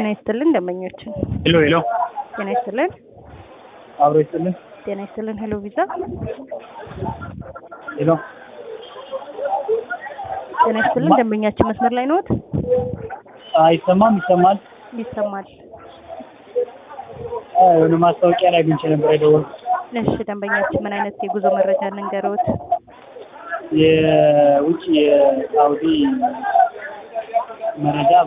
ጤና ይስጥልን ደንበኞችን ሄሎ ሄሎ፣ ጤና ይስጥልን አብሮ ይስጥልን። ጤና ይስጥልን ሄሎ ቪዛ ሄሎ፣ ጤና ይስጥልን ደንበኛችን መስመር ላይ ነዎት? አይሰማም? ይሰማል? ይሰማል። አዎ፣ የሆነ ማስታወቂያ ላይ አግኝቼ ነበር የደወልኩት። እሺ ደንበኛችን ምን አይነት የጉዞ መረጃ እንንገረዎት? የውጭ የሳውዲ መረጃ